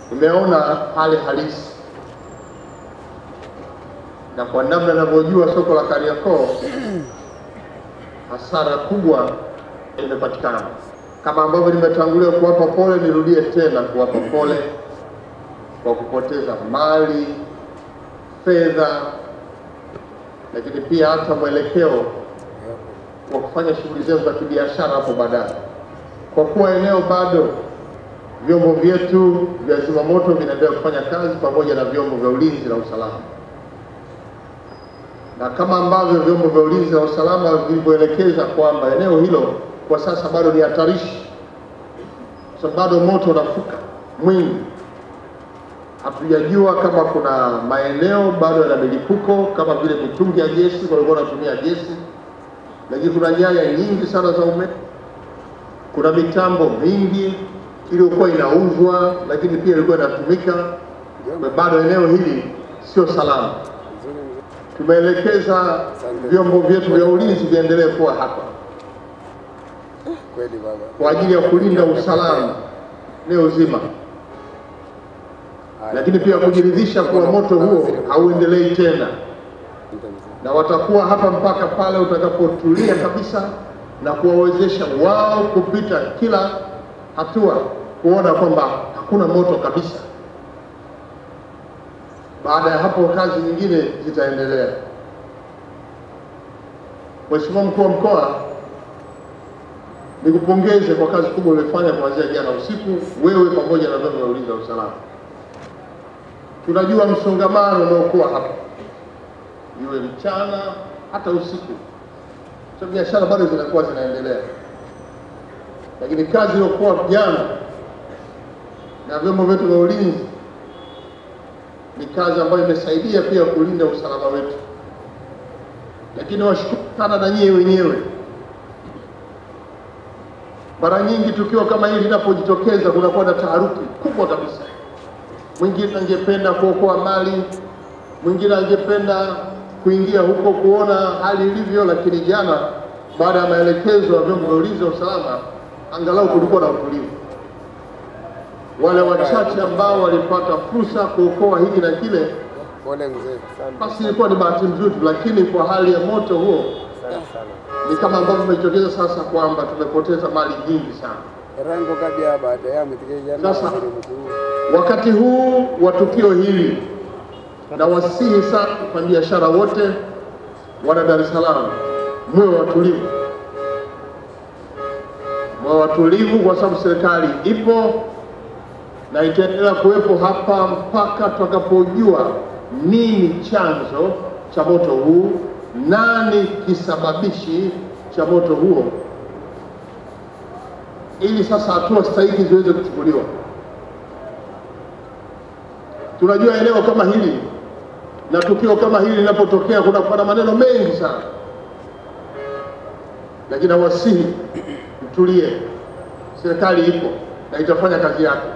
Nimeona hali halisi na kwa namna ninavyojua soko la Kariakoo, hasara kubwa imepatikana. Kama ambavyo nimetangulia kuwapa pole, nirudie tena kuwapa pole kwa kupoteza mali, fedha, lakini pia hata mwelekeo wa kufanya shughuli zenu za kibiashara hapo baadaye, kwa kuwa eneo bado vyombo vyetu vya zimamoto vinaendelea kufanya kazi pamoja na vyombo vya ulinzi na usalama, na kama ambavyo vyombo vya ulinzi na usalama vilivyoelekeza kwamba eneo hilo kwa sasa bado ni hatarishi, kwa sababu bado moto unafuka mwingi. Hatujajua kama kuna maeneo bado yana milipuko kama vile mitungi ya gesi, walikuwa wanatumia gesi, lakini kuna nyaya nyingi sana za umeme, kuna mitambo mingi iliyokuwa inauzwa, lakini pia ilikuwa inatumika. Bado eneo hili sio salama. Tumeelekeza vyombo vyetu vya ulinzi viendelee kuwa hapa Kweli baba. kwa ajili ya kulinda usalama eneo zima, lakini pia kujiridhisha kuwa moto huo hauendelei tena, na watakuwa hapa mpaka pale utakapotulia kabisa na kuwawezesha wao kupita kila hatua kuona kwamba hakuna moto kabisa. Baada ya hapo, kazi nyingine zitaendelea. Mheshimiwa Mkuu wa Mkoa, nikupongeze kwa kazi kubwa uliyofanya kuanzia jana usiku, wewe pamoja na vyombo vya ulinzi na usalama. Tunajua msongamano unaokuwa hapa, iwe mchana hata usiku, so biashara bado zinakuwa zinaendelea, lakini kazi iliyokuwa jana na vyombo vyetu vya ulinzi ni kazi ambayo imesaidia pia kulinda usalama wetu, lakini washukuru sana na nyie wenyewe mara nyingi tukio kama hili linapojitokeza kunakuwa na taharuki kubwa kabisa. Mwingine angependa kuokoa mali, mwingine angependa kuingia huko kuona hali ilivyo, lakini jana, baada ya maelekezo ya vyombo vya ulinzi na usalama, angalau kulikuwa na utulivu. Wale wachache ambao walipata fursa kuokoa hili na kile, Pole mzee. Asante. basi ilikuwa ni bahati nzuri, lakini kwa hali ya moto huo Asante sana. ni kama ambavyo imejitokeza sasa kwamba tumepoteza mali nyingi sana. Rango kadi ya baada ya mtike jana Sasa. waziri mkuu. Wakati huu wa tukio hili, na wasihi sana wafanyabiashara wote wana Dar es Salaam, muwe watulivu, muwe watulivu, kwa sababu serikali ipo na itaendelea kuwepo hapa mpaka tutakapojua nini chanzo cha moto huu, nani kisababishi cha moto huo, ili sasa hatua stahiki ziweze kuchukuliwa. Tunajua eneo kama hili na tukio kama hili linapotokea kunakuwa na maneno mengi sana, lakini nawasihi mtulie, serikali ipo na itafanya kazi yake.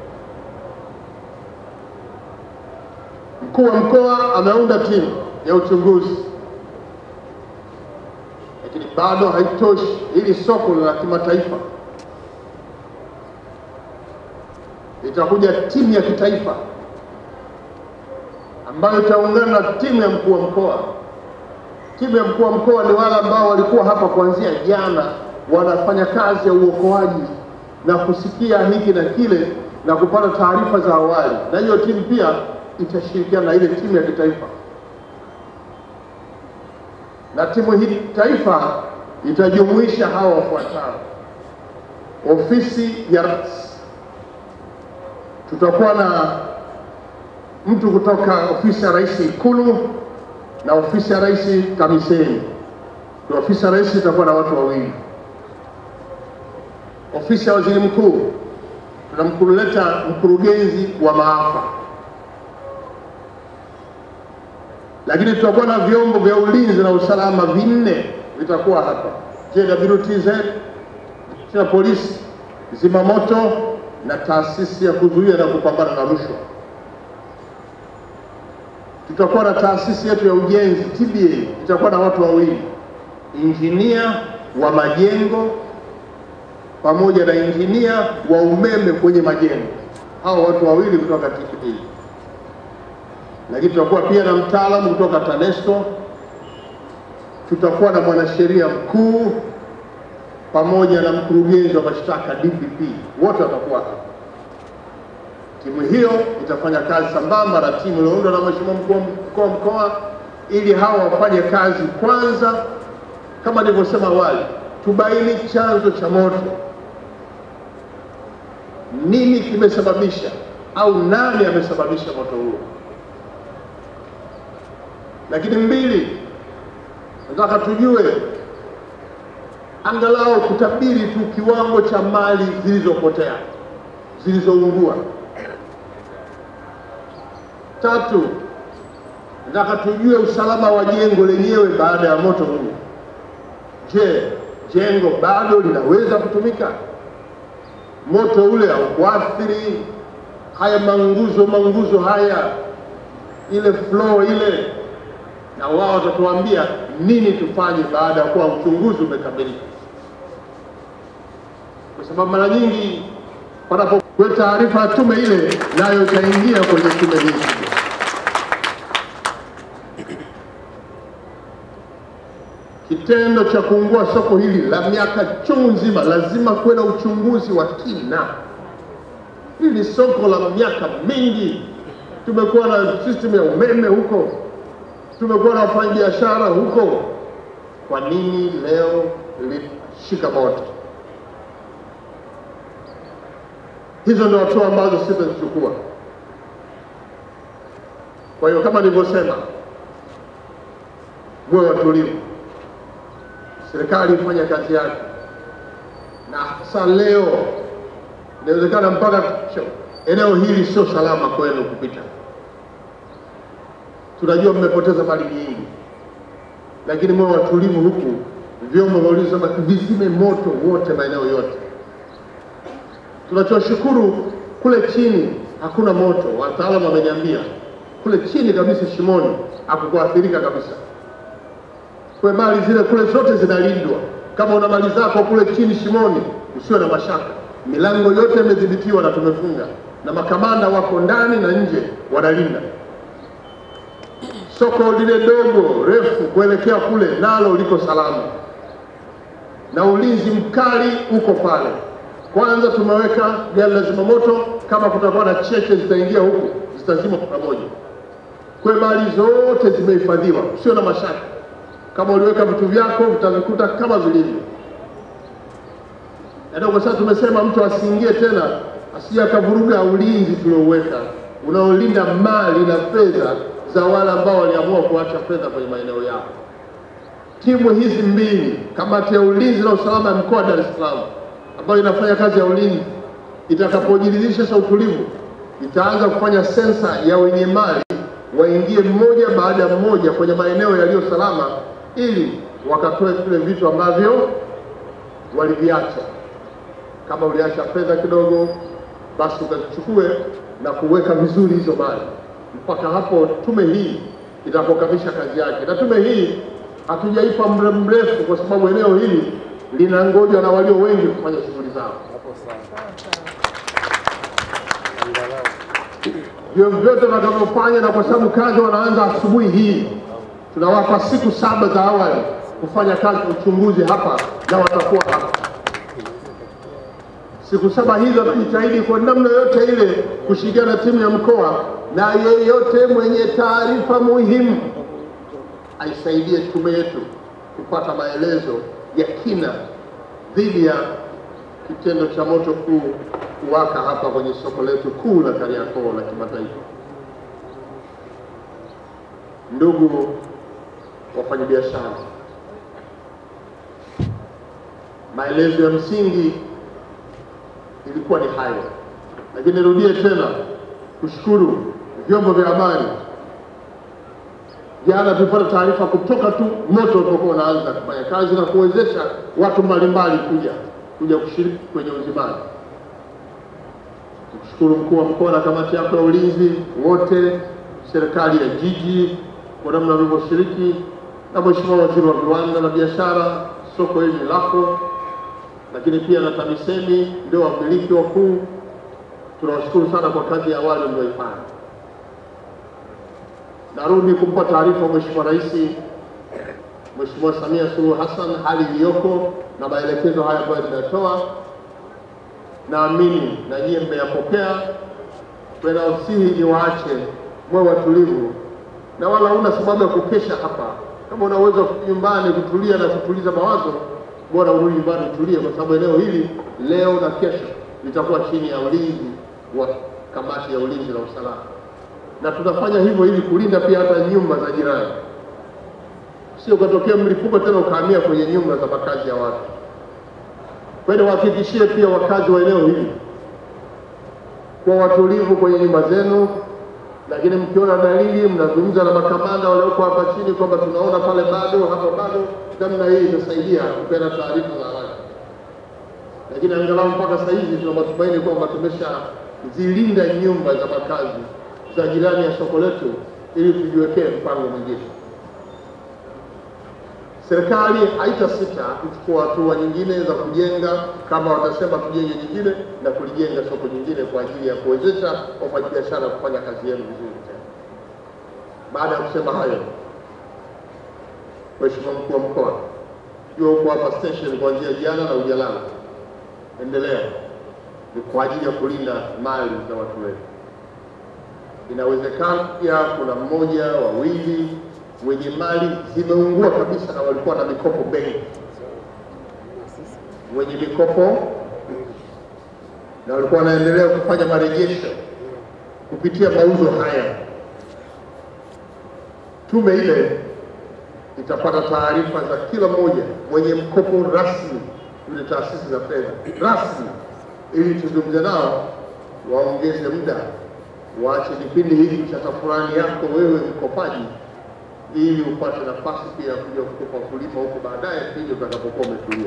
Mkuu wa mkoa ameunda timu ya uchunguzi, lakini bado haitoshi. Hili soko la kimataifa, itakuja timu ya kitaifa ambayo itaungana na timu ya mkuu wa mkoa. Timu ya mkuu wa mkoa ni wale ambao walikuwa hapa kuanzia jana, wanafanya kazi ya uokoaji na kusikia hiki na kile na kupata taarifa za awali, na hiyo timu pia itashirikiana na ile timu ya kitaifa, na timu hii taifa itajumuisha hawa wafuatao: ofisi ya rais, tutakuwa na mtu kutoka ofisi ya rais Ikulu na ofisi ya rais TAMISEMI. Kwa ofisi ya rais itakuwa na watu wawili. Ofisi ya waziri mkuu tunamkuleta mkurugenzi wa maafa, lakini tutakuwa na vyombo vya ulinzi na usalama vinne vitakuwa hapa: JWTZ, jeshi la polisi, zimamoto na taasisi ya kuzuia na kupambana na rushwa tutakuwa na taasisi yetu ya ujenzi TBA, itakuwa na watu wawili, injinia wa majengo pamoja na injinia wa umeme kwenye majengo. hao watu wawili kutoka TPD, lakini tutakuwa pia na mtaalamu kutoka TANESCO, tutakuwa na mwanasheria mkuu pamoja na mkurugenzi wa mashtaka DPP, wote watakuwa hapa. Timu hiyo itafanya kazi sambamba na timu iliyoundwa na Mheshimiwa mkuu wa mkoa ili hawa wafanye kazi kwanza, kama nilivyosema awali, tubaini chanzo cha moto, nini kimesababisha au nani amesababisha moto huo. Lakini mbili, nataka tujue angalau kutabiri tu kiwango cha mali zilizopotea zilizoungua. Tatu, nataka tujue usalama wa jengo lenyewe baada ya moto huu. Je, jengo bado linaweza kutumika? Moto ule haukuathiri haya manguzo manguzo haya, ile floor ile, na wao watatuambia nini tufanye baada ya kuwa uchunguzi umekamilika, kwa sababu mara nyingi panapokuwa taarifa ya tume ile, nayo itaingia kwenye tume hii. Kitendo cha kuungua soko hili la miaka chungu nzima, lazima kuwe na uchunguzi wa kina. Hili ni soko la miaka mingi, tumekuwa na system ya umeme huko, tumekuwa na wafanyabiashara huko. Kwa nini leo lishika moto? Hizo ndio hatua ambazo sisi tunazichukua. Kwa hiyo kama nilivyosema, muwe watulivu, serikali ifanye kazi yake, na hasa leo inawezekana mpaka kesho eneo hili sio salama kwenu kupita. Tunajua mmepoteza mali nyingi, lakini muwe watulivu, huku vyombo vya ulinzi vizime moto wote maeneo yote. Tunachoshukuru kule chini hakuna moto, wataalamu wameniambia kule chini kabisa shimoni hakukuathirika kabisa. Kwa mali zile kule zote zinalindwa. Kama una mali zako kule chini shimoni, usiwe na mashaka, milango yote imedhibitiwa na tumefunga, na makamanda wako ndani na nje wanalinda. Soko lile dogo refu kuelekea kule nalo liko salama, na ulinzi mkali uko pale. Kwanza tumeweka gari la zimamoto, kama kutakuwa na cheche zitaingia huku zitazima kwa pamoja. Kwa mali zote zimehifadhiwa, usio na mashaka. Kama uliweka vitu vyako vitavikuta kama vilivyo. Ndio kwa sasa tumesema mtu asiingie tena, asije akavuruga ulinzi tuliouweka unaolinda mali na fedha za wale ambao waliamua kuacha fedha kwenye maeneo yao. Timu hizi mbili, kamati ya ulinzi na usalama ya mkoa wa Dar es Salaam ambayo inafanya kazi ya ulinzi, itakapojiridhisha sasa utulivu, itaanza kufanya sensa ya wenye mali waingie mmoja baada ya mmoja kwenye maeneo yaliyo salama, ili wakatoe vile vitu ambavyo waliviacha. Kama uliacha fedha kidogo, basi ukazichukue na kuweka vizuri hizo mali mpaka hapo tume hii itapokamilisha kazi yake. Na tume hii hatujaipa muda mrefu, kwa sababu eneo hili linangojwa na walio wengi kufanya shughuli zao. Hapo sawa. Angalau. vyovyote watakavyofanya, na kwa sababu kazi wanaanza asubuhi hii, tunawapa siku saba za awali kufanya kazi ya uchunguzi hapa, na watakuwa hapa siku saba hizo. Watajitahidi kwa namna yoyote ile kushirikiana na timu ya mkoa, na yeyote mwenye taarifa muhimu aisaidie tume yetu kupata maelezo ya kina dhidi ya kitendo cha moto kuu kuwaka hapa kwenye soko letu kuu la Kariakoo la kimataifa. Ndugu wafanyabiashara, maelezo ya msingi ilikuwa ni hayo, lakini nirudie tena kushukuru vyombo vya habari. Jana tulipata taarifa kutoka tu moto ulipokuwa unaanza kufanya kazi na kuwezesha watu mbalimbali kuja kuja kushiriki kwenye uzimaji. Kushukuru mkuu wa mkoa na kamati yako ya ulinzi wote, serikali ya jiji kwa namna walivyoshiriki, na Mheshimiwa Waziri wa Viwanda na Biashara, soko hili ni lako, lakini pia na TAMISEMI ndio wamiliki wakuu. tunawashukuru sana kwa kazi ya awali mlioifanya. Narudi kumpa taarifa Mheshimiwa Rais, Mheshimiwa Samia Suluhu Hassan hali iliyoko na maelekezo haya ambayo nimetoa, naamini na nyie mmeyapokea. Nawasihi ni waache mwe watulivu, na wala huna sababu ya kukesha hapa. Kama una uwezo nyumbani kutulia na kutuliza mawazo, bora urudi nyumbani utulie, kwa sababu eneo hili leo na kesho litakuwa chini ya ulinzi wa kamati ya ulinzi na usalama, na tutafanya hivyo ili kulinda pia hata nyumba za jirani, sio ukatokea mlipuko tena ukahamia kwenye nyumba za makazi ya watu. Kwa hiyo wahakikishie pia wakazi wa eneo hili kwa watulivu kwenye nyumba zenu, lakini mkiona dalili mnazungumza na makamanda walioko hapa chini kwamba tunaona pale bado hapa bado, namna hii itasaidia kupeana taarifa za haraka. Lakini angalau mpaka sasa hivi tuna matumaini kwamba tumeshazilinda nyumba za makazi za jirani ya soko letu, ili tujiwekee mpango mwingine. Serikali haitasita kuchukua hatua nyingine za kujenga, kama watasema tujenge nyingine na kulijenga soko nyingine kwa ajili ya kuwezesha wafanyabiashara kufanya kazi yenu vizuri tena. Baada ya kusema hayo, Mheshimiwa mkuu wa mkoa, jua huko hapa station kuanzia jana na ujalala, endelea, ni kwa ajili ya kulinda mali za watu wetu. Inawezekana pia kuna mmoja wawili wenye mali zimeungua kabisa na walikuwa na mikopo benki, wenye mikopo na walikuwa wanaendelea kufanya marejesho kupitia mauzo haya. Tume ile itapata taarifa za kila mmoja mwenye mkopo rasmi yule taasisi za fedha rasmi, ili tuzungumze nao, waongeze muda, waache kipindi hiki cha tafurani yako wewe mkopaji ili upate nafasi pia ya kuja kukopa wakulima huko baadaye pindi utakapokuwa umetulia.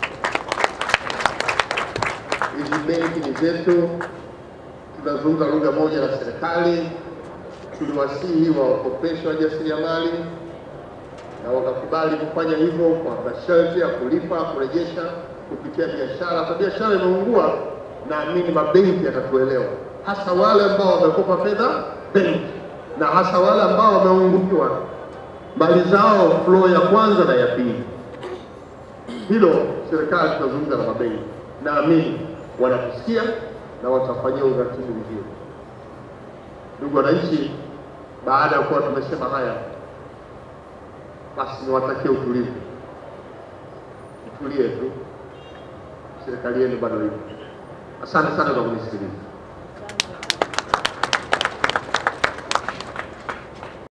Hizi benki ni zetu, tunazungumza lugha moja na serikali. Tuliwasihi wawakopesha wajasiriamali na wakakubali kufanya hivyo kwa masharti ya kulipa, kurejesha kupitia biashara. Kwa biashara imeungua, naamini mabenki yatatuelewa, hasa wale ambao wamekopa fedha benki na hasa wale ambao wameungukiwa mali zao flow ya kwanza na ya pili. Hilo serikali tunazungumza na mabenki, naamini wanatusikia na watafanyia uratibu mzuri. Ndugu wananchi, baada ya kuwa tumesema haya, basi niwatakie utulivu, mtulie tu, serikali yenu bado ipo. Asante sana kwa kunisikiliza.